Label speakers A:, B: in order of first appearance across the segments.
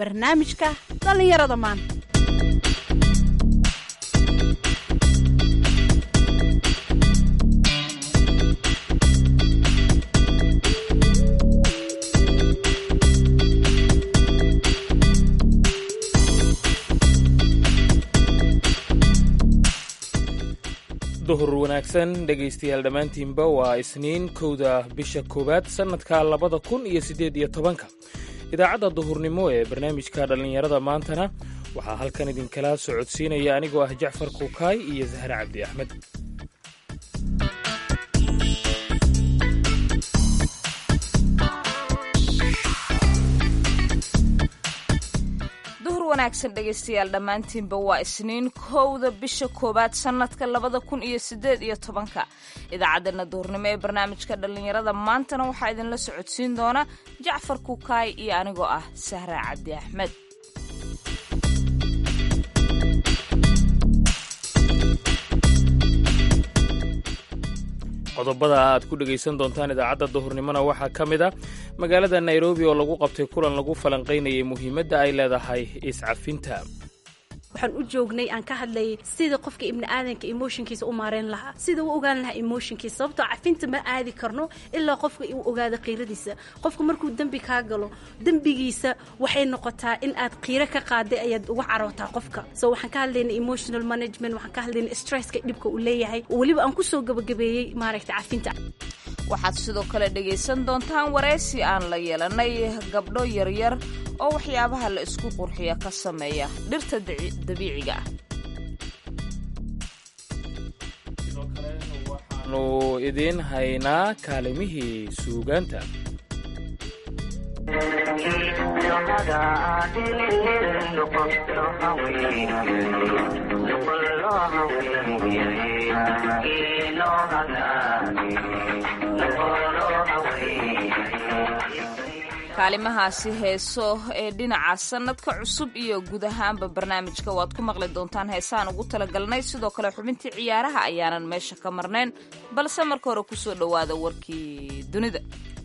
A: barnaamijka dhallinyarada maanta
B: duhur wanaagsan dhegaystayaal dhammaantiinba waa isniin kowda bisha koowaad sannadka labada kun iyo siddeed iyo tobanka idaacadda duhurnimo ee barnaamijka dhallinyarada maantana waxaa halkan idinkala socodsiinaya anigoo ah jacfar kuukaay iyo sahre cabdi axmed
C: duhur wanaagsan dhegaystayaal dhammaantiinba waa isniin kowda bisha koowaad sannadka labada kun iyo siddeed iyo tobanka idaacaddeenna duhurnimo ee barnaamijka dhallinyarada maantana waxaa idinla socodsiin doona jacfar kukaay iyo anigoo ah sahra cabdi axmed
B: qodobada aad ku dhegaysan doontaan idaacadda duhurnimona waxaa ka mid a magaalada nairobi oo lagu qabtay kulan lagu falanqaynayay muhiimadda ay leedahay iscafinta
A: waxaan u joognay aan ka hadlayay sida qofka ibni aadanka emotionkiisa u maareyn lahaa sida u ogaan lahaa emotionkiisa sababtoo cafinta ma aadi karno ilaa qofka uu ogaado qiiradiisa qofka markuu dembi kaa galo dembigiisa waxay noqotaa in aad qiiro ka qaaday ayaad uga carootaa qofka so waxaan ka hadlaynay emotional management waxaan ka hadlaynay stresska dhibka uu leeyahay weliba aan kusoo gabagabeeyey maaragta cafinta
C: waxaad sidoo kale dhegaysan doontaan waraysi aan la yeelanay gabdho yaryar oo waxyaabaha la isku qurxiya ka sameeya dhirta dabiiciga ah
B: sidoo kale waxaanu idiin haynaa kaalimihii suugaanta
C: kaalimahaasi heeso ee dhinaca sannadka cusub iyo guud ahaanba barnaamijka waad ku maqli doontaan heesaan ugu talagalnay sidoo kale xubintii ciyaaraha ayaanan meesha ka marnayn balse marka hore kusoo dhowaada warkii dunida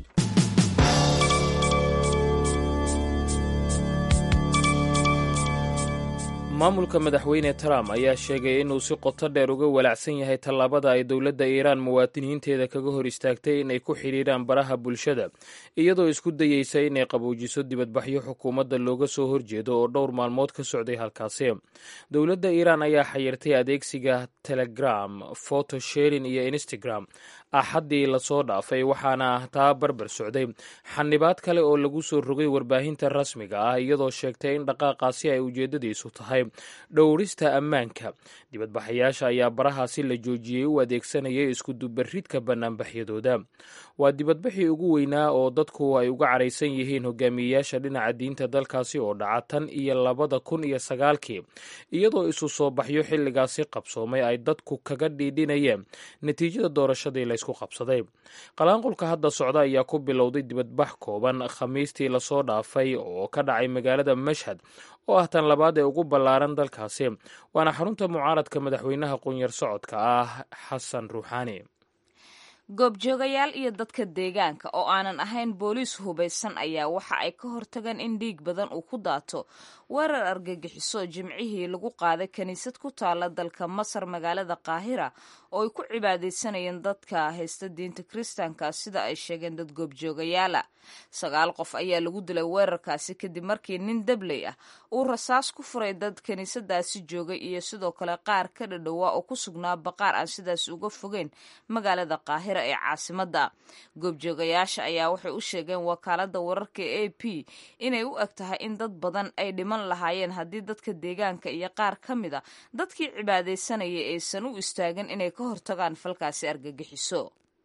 B: maamulka madaxweyne trump ayaa sheegay inuu si qoto dheer uga walaacsan yahay tallaabada ay dowladda iiraan muwaadiniinteeda kaga hor istaagtay inay ku xidhiidhaan baraha bulshada iyadoo isku dayeysa inay qabuujiso dibadbaxyo xukuumadda looga soo horjeedo oo dhowr maalmood ka socday halkaasi dowladda iiraan ayaa xayirtay adeegsiga telegram photosharing iyo instagram axaddii lasoo dhaafay waxaana taa barbar socday xanibaad kale oo lagu soo rogay warbaahinta rasmiga ah iyadoo sheegtay in dhaqaaqaasi ay ujeeddadiisu tahay dhowrista ammaanka dibadbaxayaasha ayaa barahaasi la joojiyey u adeegsanayay iskudubaridka bannaanbaxyadooda waa dibadbaxii ugu weynaa oo dadku ay uga caraysan yihiin hogaamiyeyaasha dhinaca diinta dalkaasi oo dhaca tan iyo labada kun iyo sagaalkii iyadoo isu soo baxyo xilligaasi qabsoomay ay dadku kaga dhiidhinayeen natiijada doorashadii laysku qabsaday qalaanqulka hadda socda ayaa ku bilowday dibadbax kooban khamiistii lasoo dhaafay oo ka dhacay magaalada mashhad oo ah tan labaad ee ugu ballaaran dalkaasi waana xarunta mucaaradka madaxweynaha qunyar socodka ah xasan ruuxaani
C: goobjoogayaal iyo dadka deegaanka oo aanan ahayn booliis hubaysan ayaa waxa ay ka hortageen in dhiig badan uu ku daato weerar argagixiso jimcihii lagu qaaday kiniisad ku taala dalka masar magaalada qaahira oo ay ku cibaadaysanayeen dadka haysta diinta kiristaanka sida ay sheegeen dad goobjoogayaala sagaal qof ayaa lagu dilay weerarkaasi kadib markii nin dabley ah uu rasaas ku furay dad kiniisadaasi joogay iyo sidoo kale qaar ka dhadhowaa oo ku sugnaa baqaar aan sidaas uga fogeyn magaalada qaahira ee caasimadda goobjoogayaasha ayaa waxay u sheegeen wakaalada wararka a p inay u eg tahay in dad badan ay dhiman lahaayeen haddii dadka deegaanka iyo qaar ka mid a dadkii cibaadaysanaya aysan u istaagin inay ka hortagaan falkaasi argagixiso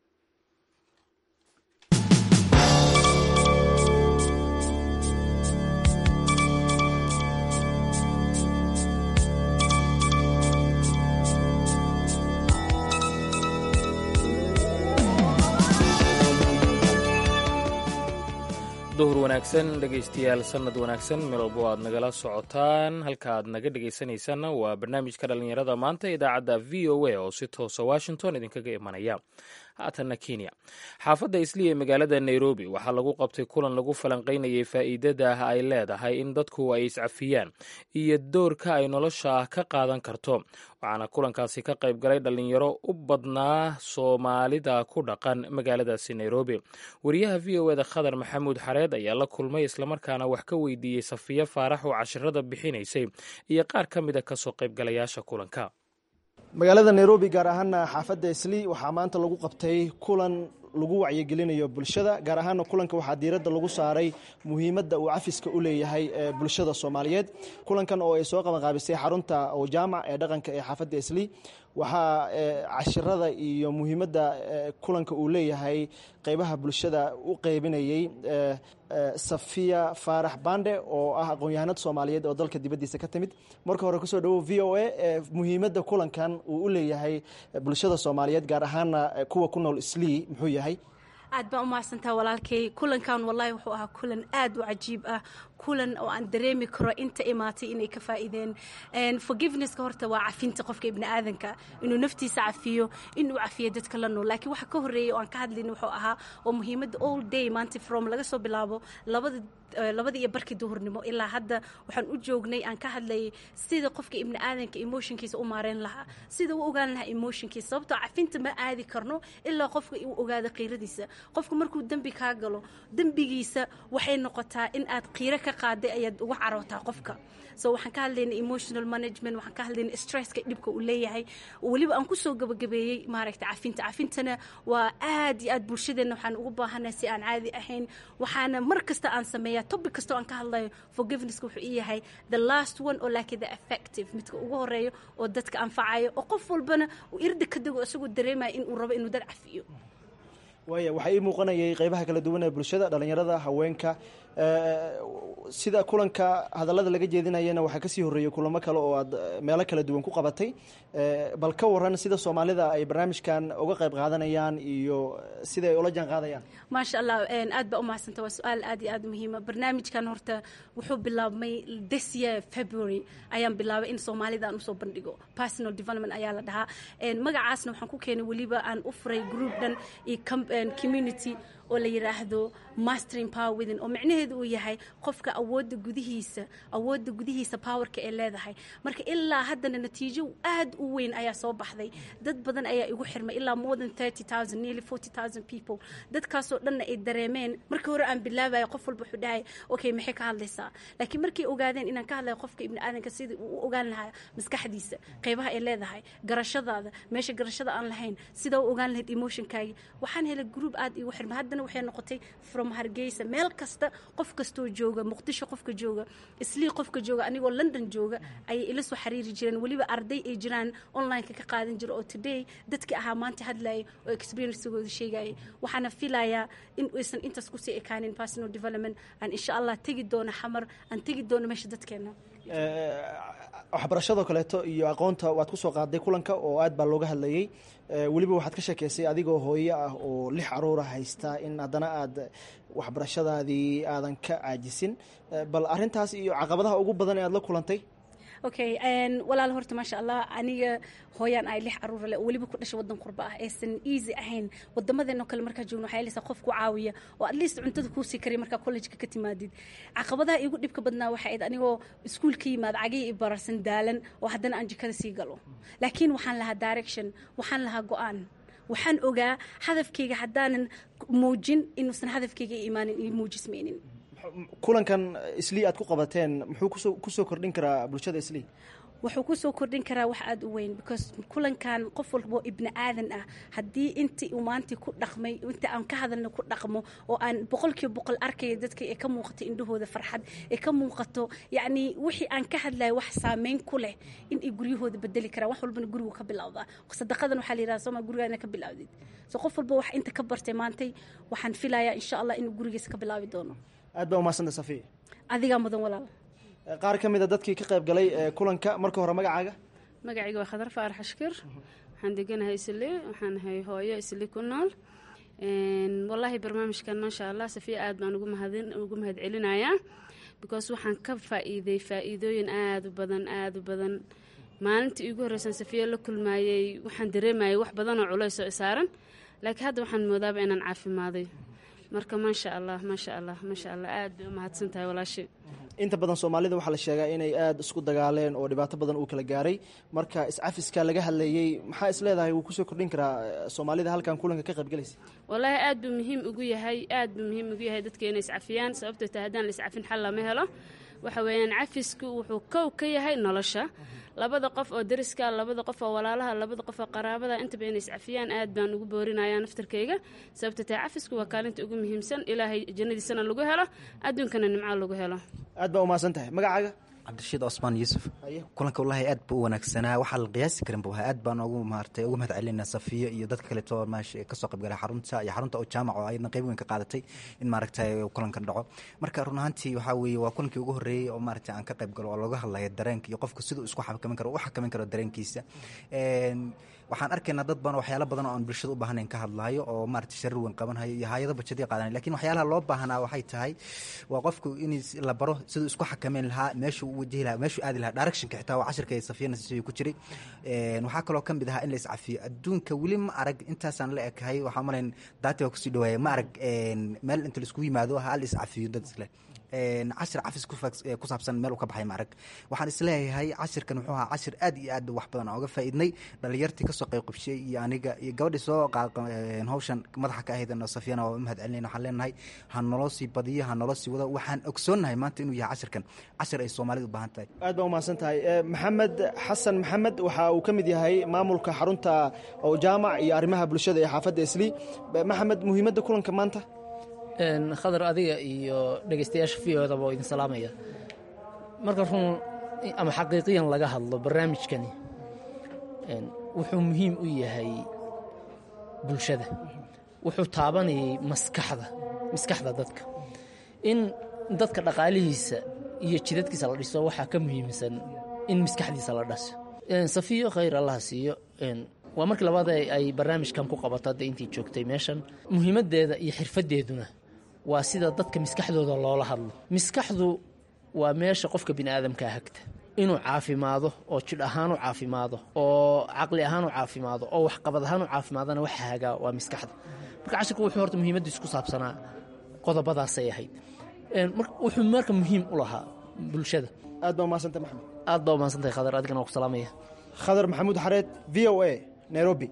B: duhur wanaagsan dhegaystayaal sannad wanaagsan meel walbo aad nagala socotaan halka aad naga dhegaysanaysaanna waa barnaamijka dhallinyarada maanta idaacadda v o a oo si toosa washington idinkaga imanaya haatanna kenya xaafadda isli ee magaalada nairobi waxaa lagu qabtay kulan lagu falanqaynayay faa'iidada ay leedahay in dadku ay iscafiyaan iyo doorka ay nolosha ka qaadan karto waxaana kulankaasi ka qayb galay dhallinyaro u badnaa soomaalida ku dhaqan magaaladaasi nairobi wariyaha v o eda khadar maxamuud xareed ayaa la kulmay islamarkaana wax ka weydiiyey safiya faarax oo cashirada bixinaysay iyo qaar ka mida kasoo qaybgalayaasha kulanka
D: magaalada nairobi gaar ahaana xaafadda isli waxaa maanta lagu qabtay kulan lagu wacyigelinayo bulshada gaar ahaana kulanka waxaa diiradda lagu saaray muhiimadda uu cafiska u leeyahay bulshada soomaaliyeed kulankan oo ay soo qabanqaabisay xarunta jaamac ee dhaqanka ee xaafadda isli waxaa cashirada iyo muhiimadda kulanka uu leeyahay qeybaha bulshada u qeybinayey safiya faarax bande oo ah aqoon-yahanad soomaaliyeed oo dalka dibaddiisa ka timid marka hore kusoo dhawow v o a muhiimadda kulankan uu u leeyahay bulshada soomaaliyeed gaar ahaana kuwa ku nool islii muxuu yahay
A: aad baan u mahadsantaa walaalkay kulankan wallahi wuxuu ahaa kulan aad u cajiib ah kulan oo aan dareemi karo inta imaatay inay ka faa'iideen forgivenesska horta waa cafinta qofka ibni aadanka inuu naftiisa cafiyo inuu cafiyo dadka la nool laakiin waxa ka horreeyay oo aan ka hadlayna wuxuu ahaa oo muhiimadda all day maanta from laga soo bilaabo labada labada iyo barkii duhurnimo ilaa hadda waxaan u joognay aan ka hadlayay sida qofka ibni aadanka emotionkiisa u maareen lahaa sida u ogaan lahaa emotionkiisa sababtoo cafinta ma aadi karno ilaa qofka uu ogaado qiiradiisa qofka markuu dembi kaa galo dembigiisa waxay noqotaa in aad qiiro ka qaaday ayaad uga carootaa qofka so waxaan ka hadlaynay emotional management waxaan ka hadlaynay stresska dhibka uu leeyahay weliba aan kusoo gabagabeeyey maaragta cafinta cafintana waa aad iyo aad bulshadeenna waxaan ugu baahanahay si aan caadi ahayn waxaana mar kasta aan sameeyaa topic kasta oo aan ka hadlayo forgivenesska wuxuu ii yahay the last one oo laakiin the effective midka ugu horeeyo oo dadka anfacayo oo qof walbana uu irda ka dego isagoo dareemaya in uu rabo inuu dad cafiyo
D: waaya waxaa ii muuqanayay qeybaha kala duwan ee bulshada dhallinyarada haweenka sida kulanka hadallada laga jeedinayana waxaa kasii horreeyey kulamo kale oo aad meelo kala duwan ku qabatay bal ka waran sida soomaalida ay barnaamijkan uga qayb qaadanayaan iyo sida ay ula jaan qaadayaan
A: maasha allah aad baa u mahadsanta waa su-aal aad iyo aad muhiima barnaamijkan horta wuxuu bilaabmay this year february ayaan bilaabay in soomaalida aan usoo bandhigo personal development ayaa la dhahaa magacaasna waxaan ku keenay weliba aan u furay group dhan iyo community oo la yidhaahdo mastering power within oo micnaheedu uu yahay qofka awoodda gudihiisa awoodda gudihiisa powerka ee leedahay marka ilaa haddana natiijo aad u weyn ayaa soo baxday dad badan ayaa igu xirmay ilaa more than thirty thousand nearly forty thousand people dadkaasoo dhanna ay dareemeen markii hore aan bilaabayo qof walba wuxuu dhahay okay maxay ka hadlaysaa laakiin markay ogaadeen inaan ka hadlayo qofka ibni aadanka sidii uu u ogaan lahaa maskaxdiisa qeybaha ay leedahay garashadaada meesha garashada aan lahayn sidaa u ogaan lahayd emotionkaagi waxaan helay group aad igu xirmay haddana waxay noqotay from hargeysa meel kasta qof kastoo jooga muqdisho qofka jooga islii qofka jooga anigoo london jooga ayay ila soo xiriiri jireen weliba arday ay jiraan onlineka ka qaadan jira oo today dadkii ahaa maanta hadlayay oo experiencegooda sheegayay waxaana filayaa in aysan intaas kusii ekaanin personal development aan insha allah tegi doono xamar aan tegi doono meesha dadkeena
D: waxbarashadoo kaleeto iyo aqoonta waad kusoo qaaday kulanka oo aad baa looga hadlayey weliba waxaad ka sheekeysay adigoo hooyo ah oo lix caruura haysta in haddana aad waxbarashadaadii aadan ka caajisin bal arintaas iyo caqabadaha ugu badan ee aad la kulantay
A: okay walaal horta maasha allah aniga hooyaan ay lix caruura leh oo weliba ku dhashay wadan qurba ah aysan easy ahayn wadamadeeno kale markaa joogno waxaa helaysaa qof ku caawiya oo at least cuntada kuusii kariya markaa collejka ka timaadid caqabadaha igu dhibka badnaa waxay ahayd anigoo iskuul ka yimaad cagihii i bararsan daalan oo haddana aan jikada sii galo laakiin waxaan lahaa direction waxaan lahaa go-aan waxaan ogaa hadafkayga haddaanan muujin inuusan hadafkayga i imaanin iyo muujismaynin
D: kulankan islii aad ku qabateen muxuu kusoo kordhin karaa bulshada islii
A: wuxuu kusoo kordhin karaa wax aada u weyn because kulankan qof walboo ibni aadan ah haddii intii uu maanta ku dhaqmay inta aan ka hadalna ku dhaqmo oo aan boqolkiiba boqol arkaya dadka ee ka muuqato indhahooda farxad ee ka muuqato yacni wixii aan ka hadlaya wax saameyn ku leh in ay guryahooda bedeli karaan wax walbana gurigu ka bilowdaa sadaqadan waxaa la yidhaha sooma gurigaana ka bilaawdid so qof walba wax inta ka bartay maantay waxaan filayaa insha allah inuu gurigiisa ka bilaabi doono
D: aad baa umahadsanta safiya
A: adigaa mudan walaal
D: qaar ka mid a dadkii ka qayb galay kulanka marka hore magacaaga
E: magacayga waa khadar faarax ashkir waxaan deganahay isli waxaan ahay hooyo isli ku nool wallaahi barnaamijkan maasha allah safiya aad baan ugu mahad celinayaa because waxaan ka faa-iiday faa-iidooyin aada u badan aada u badan maalintii iigu horreysan safiya la kulmaayey waxaan dareemayay wax badan oo culays oo isaaran laakiin hadda waxaan moodaaba inaan caafimaaday marka maasha allah maasha allah maasha allah aad bay u mahadsan tahay walaashay
D: inta badan soomaalida waxaa la sheegaa inay aada isku dagaaleen oo dhibaato badan uu kala gaaray marka iscafiska laga hadlayey maxaa is leedahay wuu kusoo kordhin karaa soomaalida halkan kulanka ka qaybgalaysa
E: wallaahi aad buu muhiim ugu yahay aad buu muhiim ugu yahay dadka inay iscafiyaan sababtoo tahay haddaan la iscafin xal lama helo waxa weeyaan cafisku wuxuu kow ka yahay nolosha labada qof oo dariska labada qof oo walaalaha labada qof oo qaraabada intaba inay iscafiyaan aad baan ugu boorinayaa naftarkayga sababta tahay cafisku waa kaalinta ugu muhiimsan ilaahay jannadiisana lagu helo adduunkana nimco lagu helo
D: aad baa umahadsan tahay magacaaga
F: cabdirashiid cosmaan yuusuf kulanka wallaahi aad buu u wanaagsanaa waxaa la qiyaasi karin bu aad baan ugu maartay ugu mahad celinaa safiyo iyo dadka kaleeto meesha kasoo qaybgalay xarunta iyo xarunta oo jaamac oo ayadna qayb weyn ka qaadatay in maaragtay kulankan dhaco marka run ahaantii waxaa weeye waa kulankii ugu horreeyey oo maaragtay aan ka qayb galo oo looga hadlaya dareenka iyo qofka siduu isku xakamin karo u xakamin karo dareenkiisa waxaan arkaynaa dad badan waxyaalo badan oo aan bulshada u baahnayn ka hadlaayo oo maaragtay sharir weyn qabanhayo iyo hayado bajadii qaadanay lakin waxyaalaha loo baahnaa waxay tahay waa qofku in la baro siduu isku xakameyn lahaa meeshuu u wajihi lahaa meeshuu aadi lahaa directionka xitaa waa cashirka safiyana si ku jiray waxaa kaloo ka mid ahaa in la iscafiyo adduunka weli ma arag intaasaan la ekahay waxaa malayn daati waa kusii dhawaaya ma arag meel inta laisku yimaado ha la iscafiyo dad isle cashir cafis ku saabsan meel u ka baxay maarag waxaan isleeyahay cashirkan wuxuu ahaa cashir aad iyo aad wax badan oga faa'iidnay dhalinyartii kasoo qayb qabshay iyo aniga iyo gabadhii soo hawshan madaxa ka ahayd safiyana waa mahad celinayna waxaan leenahay ha naloo sii badiyo ha naloo sii wado waxaan ogsoonnahay maanta inuu yahay cashirkan cashir ay soomaalida u baahan tahay
D: aad baa umahadsan tahay maxamed xasan maxamed waxa uu ka mid yahay maamulka xarunta oo jaamac iyo arrimaha bulshada ee xaafadda isli maxamed muhiimadda kulanka maanta
G: khadar adiga iyo dhegeystayaasha v odaba oo idin salaamaya marka run ama xaqiiqiyan laga hadlo barnaamijkani wuxuu muhiim u yahay bulshada wuxuu taabanayay maskaxda maskaxda dadka in dadka dhaqaalihiisa iyo jidadkiisa la dhiso waxaa ka muhiimsan in maskaxdiisa la dhaso safiyo khayr allaha siiyo waa markii labaad ay barnaamijkan ku qabato hadda intii joogtay meeshan muhiimaddeeda iyo xirfaddeeduna waa sida dadka maskaxdooda loola hadlo maskaxdu waa meesha qofka bini aadamkaa hagta inuu caafimaado oo jidh ahaan u caafimaado oo caqli ahaan u caafimaado oo waxqabad ahaan u caafimaadana waxa hagaa waa maskaxda marka cashirku wuxuu horta muhiimaddiis ku saabsanaa qodobadaasay ahayd wuxuu marka muhiim u lahaa bulshada
D: aad baa umahadsantay maxamed
G: aad baa umahadsantahay khadar adigana waa ku salaamaya
D: khadar maxamuud xareed v o a nairobi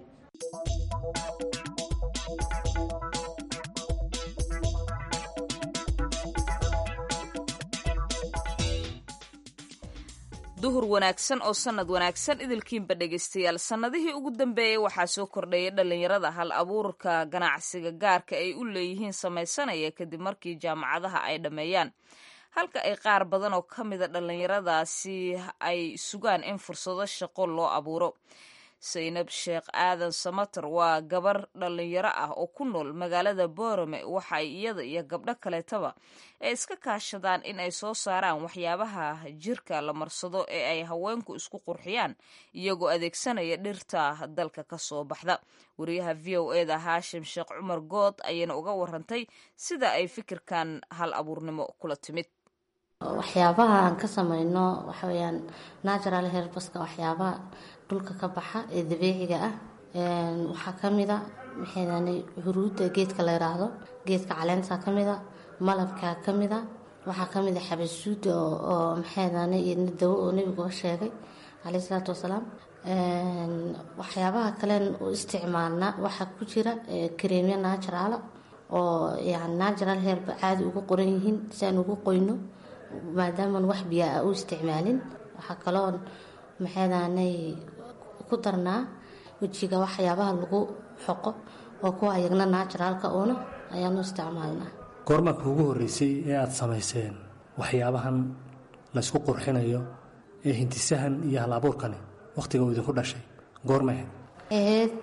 C: duhur wanaagsan oo sannad wanaagsan idilkiinba dhegaystayaal sannadihii ugu dambeeyey waxaa soo kordhayay dhallinyarada hal abuurka ganacsiga gaarka ay u leeyihiin samaysanaya kadib markii jaamacadaha ay dhammeeyaan halka ay qaar badan oo ka mida dhallinyaradaasi ay sugaan in fursado shaqo loo abuuro saynab sheekh aadan samater waa gabar dhallinyaro ah oo ku nool magaalada boorame waxaay iyada iyo gabdho kaleetaba ay iska kaashadaan in ay soo saaraan waxyaabaha jirka la marsado ee ay haweenku isku qurxiyaan iyagoo adeegsanaya dhirta dalka ka soo baxda wariyaha v o eda haashim sheekh cumar good ayayna uga warantay sida ay fikirkan hal abuurnimo kula timid
H: waxyaabaha aan ka samayno waxaweyaan natural herbaska waxyaabaha dhulka ka baxa ee dabiiciga ah waxaa kamida maxaydani huruudda geedka la yiraahdo geedka caleenta kamida malabka kamida waxaa kamida xabasuuda oo maxaydani dawo oo nebiguba sheegay caleyhi salaatu wasalaam waxyaabaha kalen u isticmaalna waxaa ku jira kareemya natural oo yani natural herba caadi ugu qoran yihiin si aan ugu qoyno maadaaman wax biyaa a u isticmaalin waxaa kaloo maxaydaanay ku darnaa wejiga waxyaabaha lagu xoqo oo kuwa ayagna naturaalka uuna ayaanu isticmaalnaa
I: goormaa kuugu horreysay ee aada samayseen waxyaabahan laysku qurxinayo ee hintisahan iyo hal abuurkani wakhtiga uu idinku dhashay goormay
H: ahayd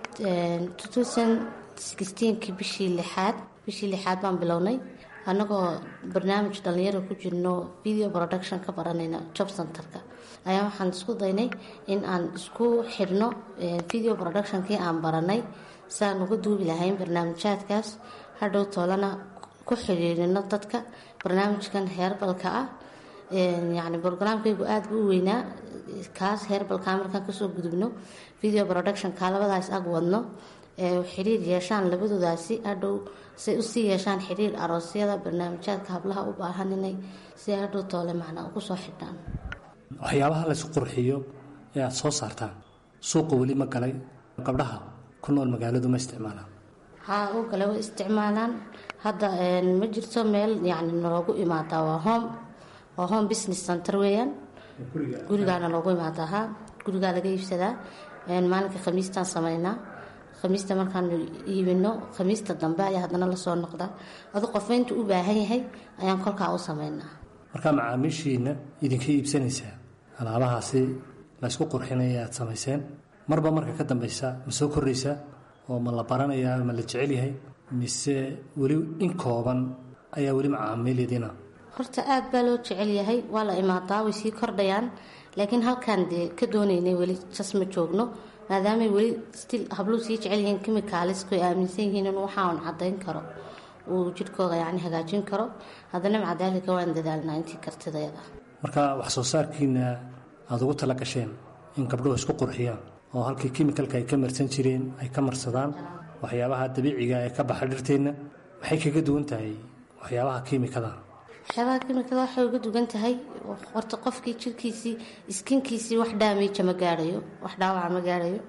H: kii bishii lixaad bishii lixaad baan bilownay annagoo barnaamij dhallinyaro ku jirno video production ka baranayna job centerka ayaa waxaan isku daynay in aan isku xidhno video productionkii aan baranay siaan uga duubi lahayn barnaamijyaadkaas hadhow toolana ku xidhiirino dadka barnaamijkan heerbalka ah yacni brograamkaygu aada bu u weynaa kaas heerbalka markaan kasoo gudubno video productionka labadaas ag wadno ee xiriir yeeshaan labadoodaasi hadhow say usii yeeshaan xiriir aroosyada barnaamijyaadka hablaha u baahan inay si hadhow toole macnaa ugu soo xidhaan
I: waxyaabaha laysku qurxiyo ee aada soo saartaan suuqa weli ma galay gabdhaha ku nool magaaladu ma isticmaalaan
H: haa u gale way isticmaalaan hadda ma jirto meel yacni naloogu imaadaa waa home waa home business center weeyaan gurigaana loogu imaadaa haa gurigaa laga iibsadaa maalinka khamiistaan sameynaa khamiista markaanu iibino khamiista dambe ayaa haddana lasoo noqdaa adu qofba intuu u baahan yahay ayaan kolkaa u sameynaa
I: markaa macaamiishiina idinka iibsanaysaa alaabahaasi laysku qurxinaya aada samayseen marba marka ka dambeysa ma soo koraysaa oo ma la baranayaa ma la jecel yahay mise weli in kooban ayaa weli macaamiilyadiina
H: horta aada baa loo jecel yahay waa la imaadaa way sii kordhayaan laakiin halkaan dee ka doonaynay weli jas ma joogno maadaamay weli stil habluu sii jecel yihiin kimikaalisko ay aaminsan yihiin in waxaan cadayn karo uu jidhkooda yacni hagaajin karo haddana macadaalika waan dadaalnaa intii kartidayada
I: marka wax soo saarkiina aada ugu tala gasheen in gabdhuhu isku qurxiyaan oo halkii kimikalka ay ka marsan jireen ay ka marsadaan waxyaabaha dabiiciga ee ka baxa dhirteenna maxay kaga duwan tahay waxyaabaha kiimikada
H: waxyaabaha kimikada waxay uga dugan tahay horta qofkii jirkiisii iskinkiisii wax daamija ma gaarayo wax dhaawaca ma gaarayo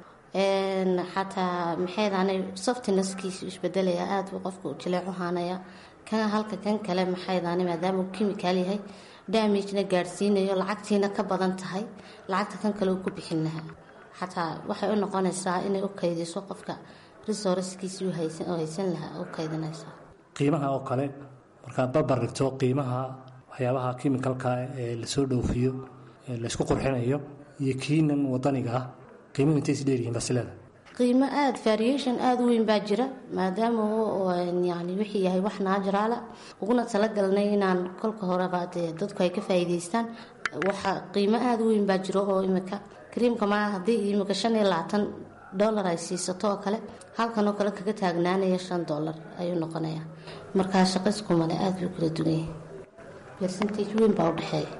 H: xataa maxaydaanay softinaskiisu isbedelaya aada buu qofka u jileecu haanaya kan halka kan kale maxaydaanay maadaama uu kimikaal yahay daamijna gaadhsiinayo lacagtiina ka badan tahay lacagta kan kale uu ku bixin lahaa xataa waxay u noqonaysaa inay u kaydiso qofka resourcekiisii u haysan lahaa u kaydinaysaa
I: qiimaha oo kale markaad barbar dhigto qiimaha waxyaabaha kimikalka ee lasoo dhoofiyo ee laysku qurxinayo iyo kiinan wadaniga ah qiimuhu intay is dheeryihiin basilada
H: qiimo aada variation aada u weyn baa jira maadaama yani wixii yahay wax naajiraala uguna talagalnay inaan kolka horeba dee dadku ay ka faa'iidaystaan waxa qiimo aada u weyn baa jiro oo imika kariimka maa haddii imika shan iyo labaatan dollar ay siisato oo kale halkan oo kale kaga taagnaanaya shan dollar ayuu noqonayaa markaa shaqayskumale aada buu kala duwan yahay percentage weyn baa u dhexeeya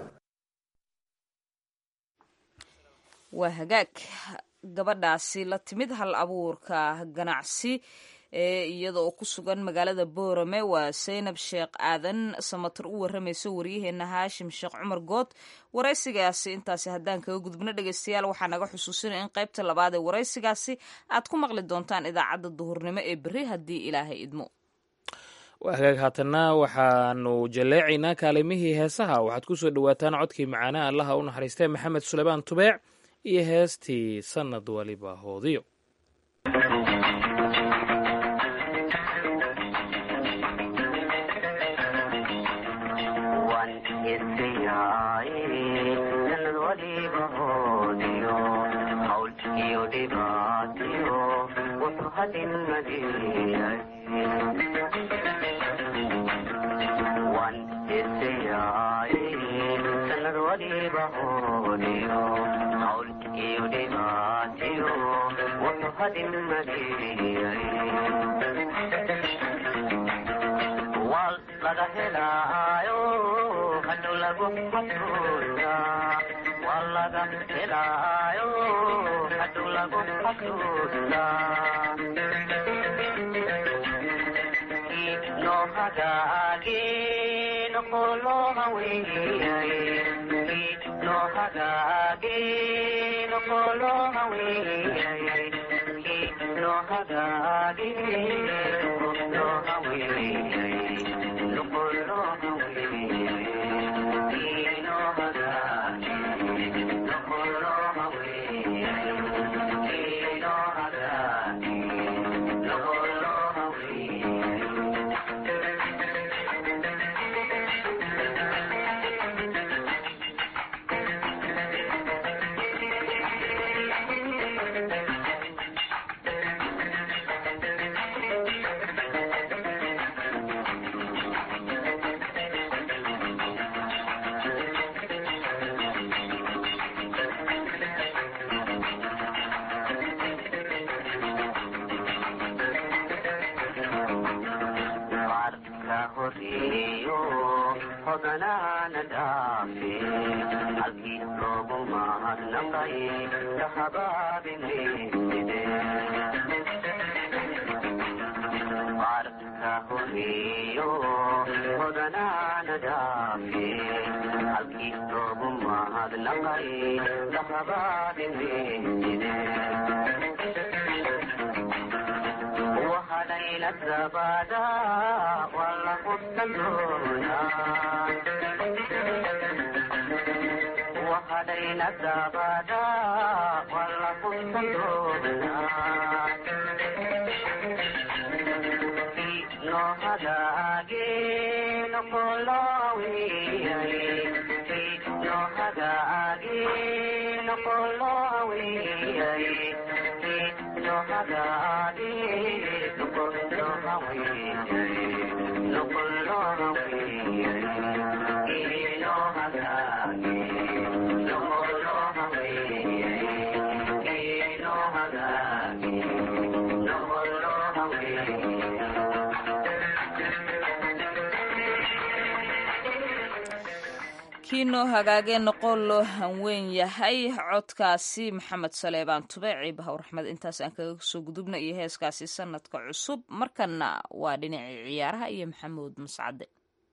C: waa hagaag gabadhaasi la timid hal abuurka ganacsi ee iyada oo ku sugan magaalada boorame waa saynab sheekh aadan samatar u waramayso waryaheena haashim sheekh cumar good waraysigaasi intaasi haddaan kaga gudubno dhegeystayaal waxaa naga xusuusinaya in qaybta labaad ee waraysigaasi aad ku maqli doontaan idaacadda duhurnimo ee berri haddii ilaahay idmo
B: waa hagaag haatanna waxaanu jalleecaynaa kaalimihii heesaha waxaad ku soo dhowaataan codkii macaanaha allaha u naxariistee maxamed suleymaan tubeec iyo heestii sannad waliba hoodiyo
J: dhaafiyo hodanaana dhaafi halkii loogu mahadnaqay lahabaadinweysine wahadhayla sabada wala hubsandoona wahadhayla sabada wala hubsandoona nohadaage nokolowiyay nohadaage nokolowiyay nohadaage nokolowiyay nokolowiyay nohadaage nokolowiyay nohadaage nokolowiyay
C: kiinoo hagaagee noqon loo hanweyn yahay codkaasi maxamed saleebaan tube ciibaha raxmed intaas aan kaga soo gudubna iyo heeskaasi sanadka cusub markana waa dhinacii ciyaaraha iyo maxamuud mascade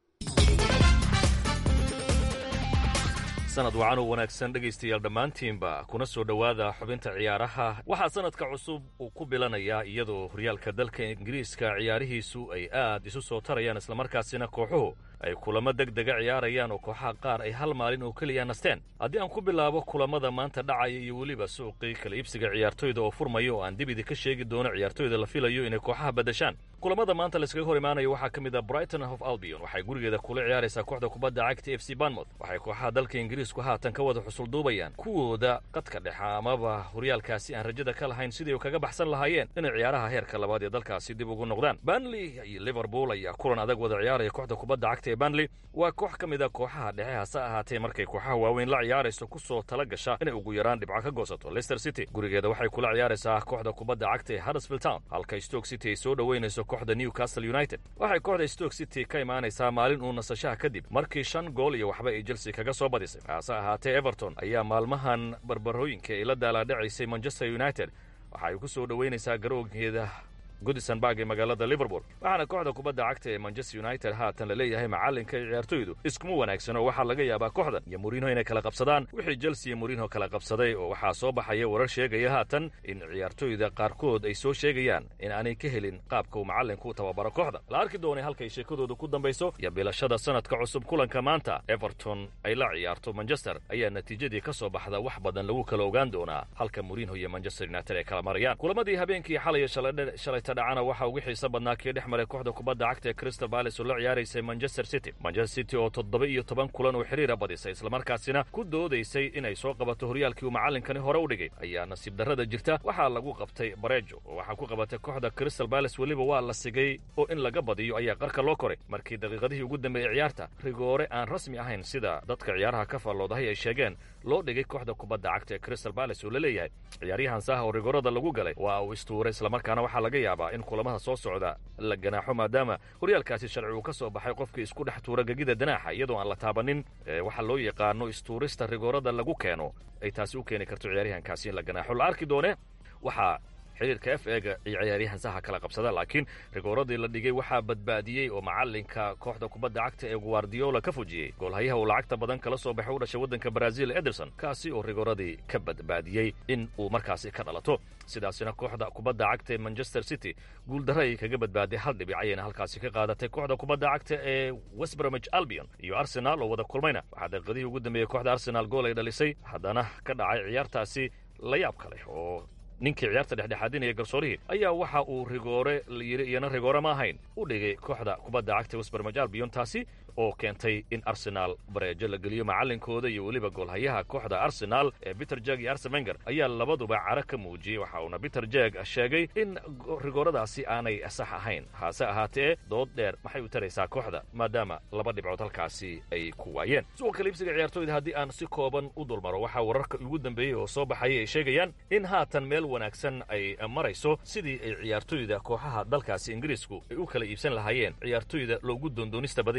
K: sanad wacan oo wanaagsan dhegaystayaal dhammaantiinba kuna soo dhowaada xubinta ciyaaraha waxaa sanadka cusub uu ku bilanayaa iyadoo horyaalka dalka ingiriiska ciyaarihiisu ay aad isu soo tarayaan islamarkaasina kooxuhu ay kulamo deg dega ciyaarayaan oo kooxaha qaar ay hal maalin oo keliya nasteen haddii aan ku bilaabo kulamada maanta dhacaya iyo weliba suuqii kala iibsiga ciyaartoyda oo furmaya oo aan dibidi ka sheegi doono ciyaartoyda la filayo inay kooxaha badashaan kulamada maanta layskaga hor imaanaya waxaa ka mid a brighton of albion waxay gurigeeda kula ciyaaraysaa kooxda kubadda cagta f c banmouth waxay kooxaha dalka ingiriisku haatan ka wada xusulduubayaan kuwooda qadka dhexa amaba horyaalkaasi aan rajada ka lahayn sidii u kaga baxsan lahaayeen inay ciyaaraha heerka labaad ee dalkaasi dib ugu noqdaan banley iyo liverpool ayaa kulan adag wada ciyaaraya kooxda kubadda cagta ee banley waa koox ka mid a kooxaha dhexe hase ahaatee markay kooxaha waaweyn la ciyaarayso ku soo tala gasha inay ugu yaraan dhibco ka goosato leicester city gurigeeda waxay kula ciyaaraysaa kooxda kubadda cagta ee huddersfield town halka stoke city ay soo dhoweynayso kooxda newcastle united waxay kooxda stoke city ka imaanaysaa maalin uu nasashaha kadib markii shan gool iyo waxba ay chelsea kaga soo badisay hase ahaatee everton ayaa maalmahan barbarooyinka ay la daalaadhacaysay manchester united waxa ay ku soo dhoweynaysaa garoonkeeda goodison barg ee magaalada liverpool waxaana kooxda kubadda cagta ee manchester united haatan la leeyahay macallinka iyo ciyaartoydu iskuma wanaagsano waxaa laga yaabaa kooxdan iyo mourinho inay kala qabsadaan wixii chelsea iyo mourinho kala qabsaday oo waxaa soo baxaya warar sheegaya haatan in ciyaartoyda qaarkood ay soo sheegayaan in aanay ka helin qaabka uu macallinku u tababaro kooxda la arki doonay halkay sheekadooda ku dambayso iyo bilashada sanadka cusub kulanka maanta everton ay la ciyaarto manchester ayaa natiijadii ka soo baxda wax badan lagu kala ogaan doonaa halka mourinho iyo manchester united ay kala marayaan kulamadii habeenkii xalay shalay dhacana waxaa ugu xiisa badnaa kii dhex maray kooxda kubadda cagta ee crystal palace oo la ciyaaraysay manchester city manchester city oo toddoba iyo toban kulan oo xiriira badisay islamarkaasina ku doodaysay inay soo qabato horyaalkii uu macallinkani hore u dhigay ayaa nasiib darrada jirta waxaa lagu qabtay bareejo oo waxaa ku qabatay kooxda crystal palace weliba waa la sigay oo in laga badiyo ayaa qarka loo koray markii daqiiqadihii ugu dambeeyey ciyaarta rigoore aan rasmi ahayn sida dadka ciyaaraha ka faalloodahay ay sheegeen loo dhigay kooxda kubadda cagta ee crystal palace oo la leeyahay ciyaaryahan saha oo rigoorada lagu galay waa uu istuuray islamarkaana waxaa laga yaabaa in kulamada soo socda la ganaaxo maadaama horyaalkaasi sharci uu ka soo baxay qofkii isku dhex tuura gegida danaaxa iyadoo aan la taabanin waxaa loo yaqaano istuurista rigoorada lagu keeno ay taasi u keeni karto ciyaaryahankaasi in la ganaaxo la arki doone waxaa xiriirka f ega iyo ciyaaryahan saha kala qabsada laakiin rigooradii la dhigay waxaa badbaadiyey oo macallinka kooxda kubadda cagta ee guardiola ka fujiyey goolhayaha uu lacagta badan kala soo baxay u dhashay waddanka brazil ederson kaasi oo rigooradii ka badbaadiyey in uu markaasi ka dhalato sidaasina kooxda kubadda cagta ee manchester city guuldarra ay kaga badbaaday hal dhibic ayayna halkaasi ka qaadatay kooxda kubadda cagta ee westbromich albion iyo arsenal oo wada kulmayna waxaa daqiiqadihii ugu dambeeyey kooxda arsenal gool ay dhalisay haddana ka dhacay ciyaartaasi la yaab kale oo ninkii ciyaarta dhexdhexaadinaya garsoorihii ayaa waxa uu rigoore layidhi iyana rigoore ma ahayn u dhigay kooxda kubadda cagta westbermaj albion taasi oo keentay in arsenaal bareejo la geliyo macallinkooda iyo weliba goolhayaha kooxda arsenaal ee peter jeg iyo arsen wenger ayaa labaduba cara ka muujiyey waxa uuna peter jeg sheegay in rigooradaasi aanay sax ahayn hase ahaatee dood dheer maxay u taraysaa kooxda maadaama laba dhibcood halkaasi ay ku waayeen suuqa kaliibsiga ciyaartooyda haddii aan si kooban u dulmaro waxaa wararka ugu dambeeyey oo soo baxayay ay sheegayaan in haatan meel wanaagsan ay marayso sidii ay ciyaartooyda kooxaha dalkaasi ingiriisku ay u kala iibsan lahaayeen ciyaartooyda loogu doondoonista badan yahay kooxda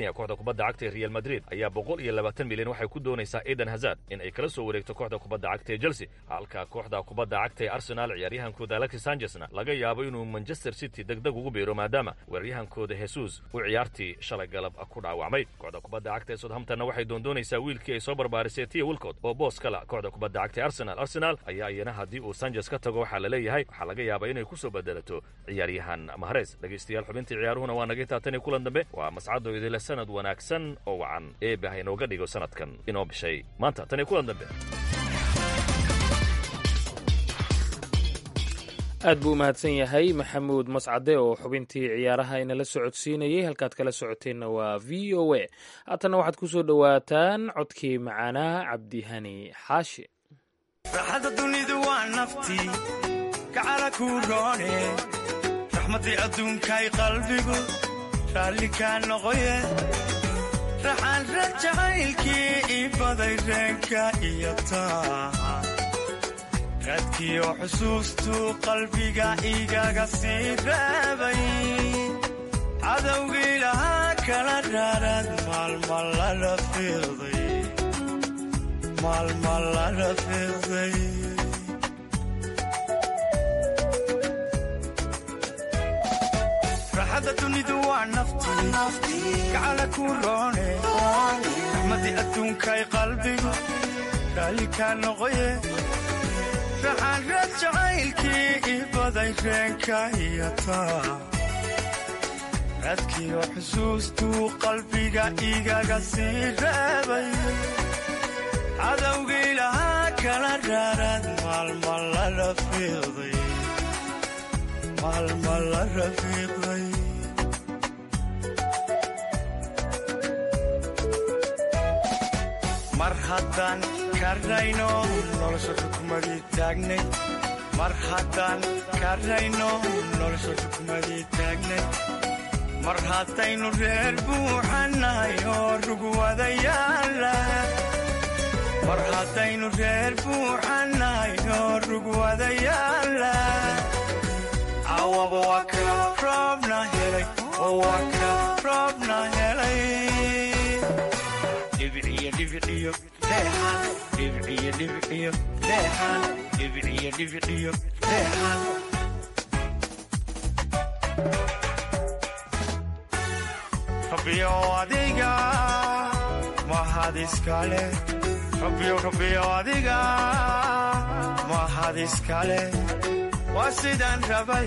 K: kubadda cagta ee real madrid ayaa boqol iyo labaatan milyan waxay ku doonaysaa eden hazard in ay kala soo wareegto kooxda kubadda cagta ee chelsea halka kooxda kubadda cagta ee arsenal ciyaaryahankooda alexis sanchesna laga yaabo inuu manchester city degdeg ugu biiro maadaama weeraryahankooda jesus uu ciyaartii shalay galab ku dhaawacmay kooxda kubadda cagta ee southamptonna waxay doondoonaysaa wiilkii ay soo barbaarisay tia wilcot oo boos kala kooxda kubadda cagta ee arsenal arsenal ayaa iyana haddii uu sanchez ka tago waxaa la leeyahay waxaa laga yaabaa inay ku soo bedelato ciyaaryahan mahares dhegaystayaal xubintii ciyaaruhuna waa naga taatani kulan dambe waa mascado idile sanad wanaagsan oo wacan eebe ha inooga dhigo sanadkan inoo bishay maanta tani kulan dambe
B: aad buu u mahadsan yahay maxamuud mascade oo xubintii ciyaaraha inala socodsiinayay halkaad kala socoteenna waa v o a haatanna waxaad ku soo dhowaataan codkii macaanaha cabdihani xaashi
L: raxadda dunidu waa naftii gacala kuu roone raxmaddii adduunkay qalbigu raalli kaa noqoye raxaan rajacaylkii ii baday reenka iyo taaha raadkiyo xusuustuu qalbiga igaga sii reebay cadowgii lahaa kala raaraad maalma lala fiiqday maalma lala fiiqday raxadda dunidu waa naftii gacala kuu roone raxmaddii adduunkay qalbigu raalli kaa noqoye raxaan raad jacaylkii ii baday reenka iyo taa raadkiyo xusuustuu qalbiga igaga sii reebay cadowgii lahaa kala raaraad maalma lala fiiqday maalma lala fiiqday mar haddaan karayno nolosha xukumadii taagnay mar haddaan karayno nolosha xukumadii taagnay mar haddaynu reer buuxannahay oo rugwadayaala mar haddaynu reer buuxannahay oo rugwadayaala cawaba waa ka roobna helay oo waa ka roobna helay dhibciyo dhibciyo leexan dhibciyo dhibciyo leexan dhibciyo dhibciyo leexan rabbiyo adiga mahad iskale rabbiyo rabbiyo adiga mahad iskale waa sidaan rabay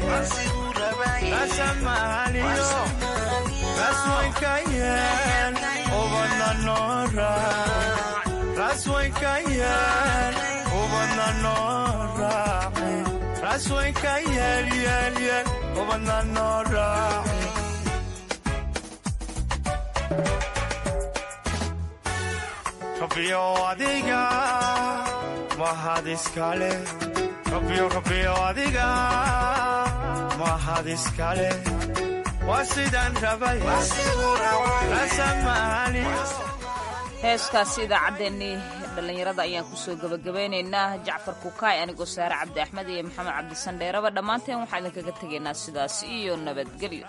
L: rasamaaliyo raswanka yeel ubadna noora raswanka yeel ubadna nooraaci raswanka yeel yeel yeel ubadna nooraaci rabbiyo adiga mahad iskale rabbiyo rabbiyo adiga mahad iskale waa sidaan rabay rasamaaliyo
C: heeskaasi idaacaddeenii dhallinyarada ayaan kusoo gebagabaynaynaa jacfar kukaay anigoo saare cabdi axmed iyo maxamed cabdisandheeraba dhammaanteen waxaan idinkaga tegaynaa sidaas iyo nabadgelyo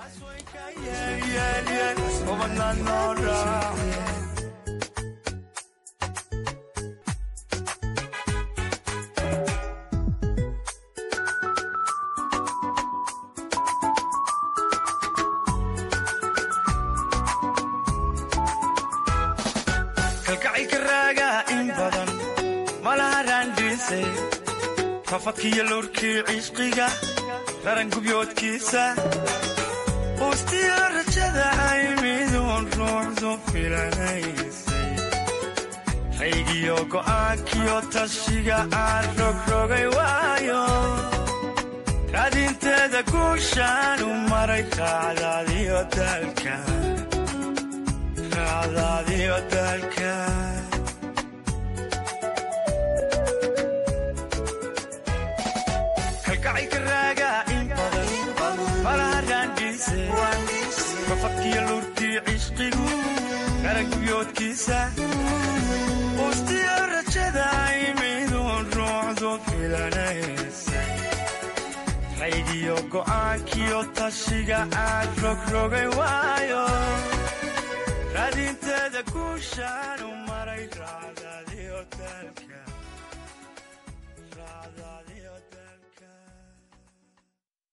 L: kalgacayka raagaa in badan malaha raandhiisay rafadkiiyo lowrkii cishqiga rarangubyoodkiisa uustiyo rajada ay miduun ruuxdu filanaysay raygiyo go'aankiyo tashiga aan rogrogay waayo raadinteeda guushaanu maray raacdaadiyo daalka raacdaadiyo daalka kalgacayka raagaa in badan malaha raandhiise rafadkiyo lurkii cishqigu garagubyoodkiisa uustiyo rajada ay miduun ruuxdu filanaysay raygiyo go'aankiyo tashiga aan rogrogay waayo raadinteeda guushaanu maray raacdaadiyo daalka